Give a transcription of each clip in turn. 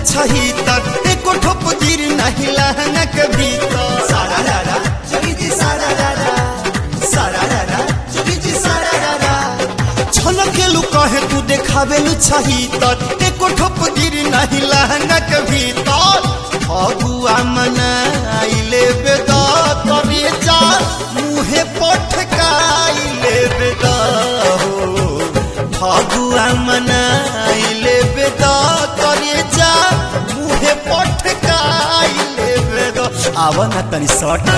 छही तक एको ठोप गिर नहीं लहंगा के भीतर सारा रारा जोगी जी सारा रारा सारा रारा जोगी जी सारा रारा छलकेलु कहे तू देखावेलु छही तक एको ठोप गिर नहीं लहंगा के भीतर फगुआ मनाइले बेदा करे जा मुहे पटकाइले बेदा हो फगुआ मनाइले बेदा करे जा मुहे पटकाइले बेदा आव न तनी सट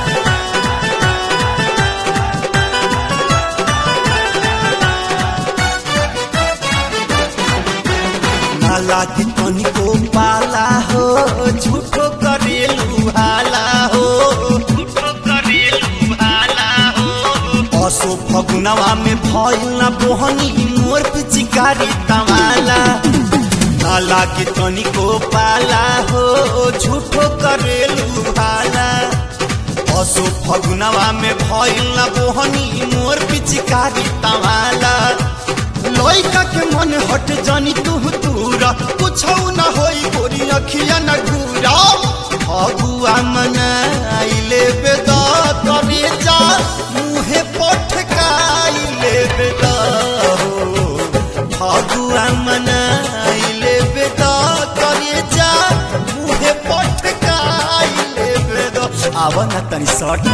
नाला के तनिको पाला हो झूठो करेलु हाला हो झूठो करेलु हाला हो असो फगुनवा में भइल ना बोहनी मोर पिचिकारी तवाला नाला के तनिको पाला हो झूठो करेलु हाला असो फगुनवा में भइल ना बोहनी मोर पिचिकारी तवाला लइका के मन हट जानी तू तूरा कुछ न होई गोरी अखिया न घूरा फगुआ मनाइले बेदा करे जा मुहे पटकाइले बेदा हो फगुआ मनाइले बेदा करे जा मुहे पटकाइले बेदा आव न तनी सट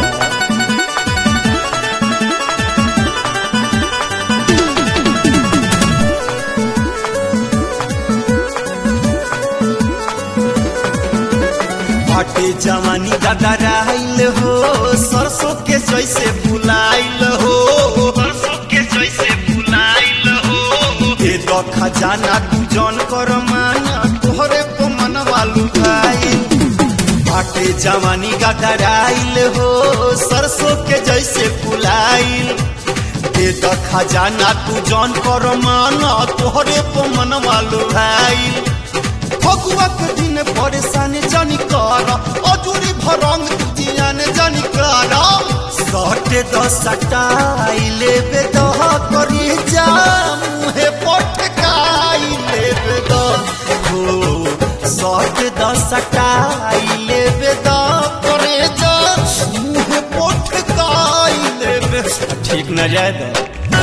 बाटे जवानी गदराइल हो सरसों के जैसे फुलाइल हो सरसों के जैसे फुलाइल हो ए दो खजाना तू जन कर माना तोहरे को मनवा लुभाइल बाटे जवानी गदराइल हो सरसों के जैसे फुलाइल ए दो खजाना तू जन कर माना तोहरे को मनवा लुभाइल फगुआ के दिन परेशानी जानी कर अजूरी भरंग जियान जानी कर सटे दसटाई लेबे दह करी जा मुहे पटकाई लेबे दह हो सटे दसटाई लेबे दह करे जा मुहे पटकाई लेबे ठीक न जाए दो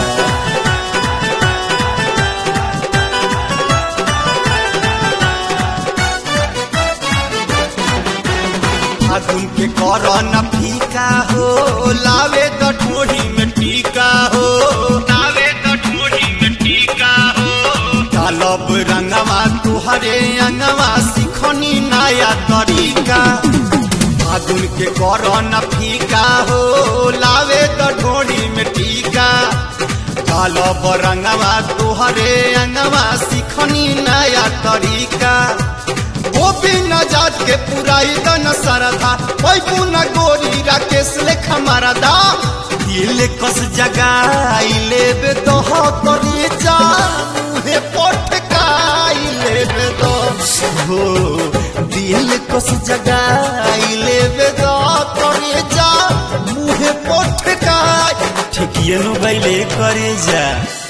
फागुन के कर न फीका हो लावे तो ठोड़ी में टीका हो लावे तो ठोड़ी में टीका हो डालब रंगवा तुहरे अंगवा सिखनी नया तरीका फागुन के कर न फीका हो लावे तो ठोड़ी में टीका डालब रंगवा तुहरे अंगवा सिखनी नया तरीका वो बिना जात के पुराई दन सरधा ओई पुना गोरी राकेश लेखा मारदा दिल कस जगाई लेबे तो हो तोरी जा मुहे पटकाई लेबे तो हो दिल कस जगाई लेबे तो तोरी जा मुहे पटकाई ठिकिए नु गइले करे जा